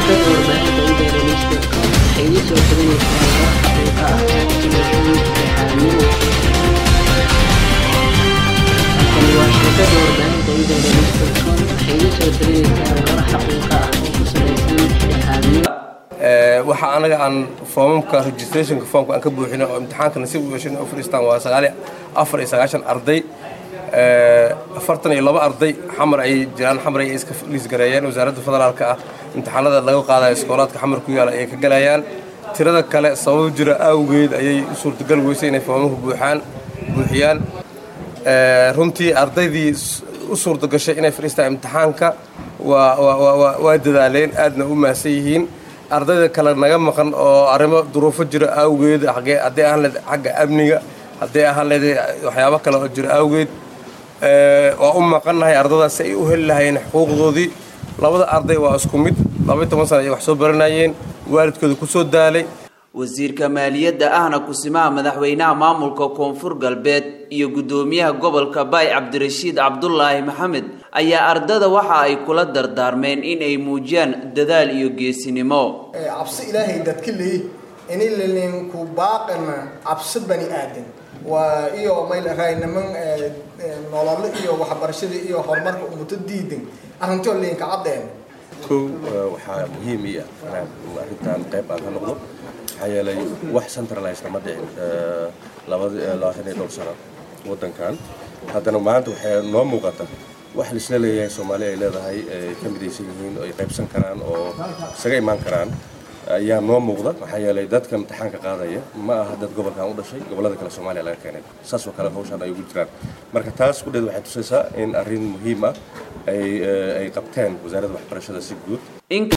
shabakada warbaahinta internetka waxay idin soo talinaysaa war xaqiiqa ah telefishin saxaanimo halkani waa shabakada warbaahinta internetka waxay idin soo talinaysaa war xaqiiqa ah oo ku salaysan saxaanimo waxaa anaga aan foomamka registrationka foomka aan ka buuxinay oo imtixaanka nasiib u yeeshin oo fadhiistaan waa sagaal afar iyo sagaashan arday afartan iyo laba arday xamar ay jiraan xamar ay iska liisgareeyeen wasaaradda federaalka ah imtixaanada laga qaadayo iskoolaadka xamar ku yaala ayay ka galayaan tirada kale sabab jira awgeed ayay u suurtagal weysay inay foomamka buuxaan buuxiyaan runtii ardaydii u suurtagashay inay fadhiistaan imtixaanka waa waa dadaaleen aadna u mahadsan yihiin ardayda kale naga maqan oo arrimo duruufo jira awgeed haddii ahaan leed xagga amniga haddii ahaan leed waxyaabo kale oo jira awgeed waa u maqannahay ardadaas si ay u heli lahayeen xuquuqdoodii labada arday waa isku mid labaiy toban sana ay wax soo baranayeen waalidkooda ku soo daalay wasiirka maaliyadda ahna kusimaha madaxweynaha maamulka koonfur galbeed iyo guddoomiyaha gobolka baay cabdirashiid cabdulaahi maxamed ayaa ardada waxa ay kula dardaarmeen in ay muujiyaan dadaal iyo geesinimo cabsi ilaahay dadka leey inilinku baaqana cabsi bani aadan waa iyo maylahay niman nolole iyo waxbarashada iyo horumarka umuto diidan arrintoo liinka caddeen kow waxaa muhiim ii ah inaan arrintan qayb aan ka noqdo maxaa yeelay wax centralized ma dhicin labaatan iyo dhowr sano waddankan haddana maanta waxay noo muuqata wax laisla leeyahay soomaaliya ay leedahay ay ka midaysan yihiin oo ay qaybsan karaan oo isaga imaan karaan ayaa noo muuqda maxaa yeelay dadka imtixaanka qaadaya ma aha dad gobolkan u dhashay gobollada kale soomaaliya laga keenay saas oo kale hawshaan ay ugu jiraan marka taas kudheed waxay tusaysaa in arrin muhiim ah ay ay qabteen wasaaradda waxbarashada si guud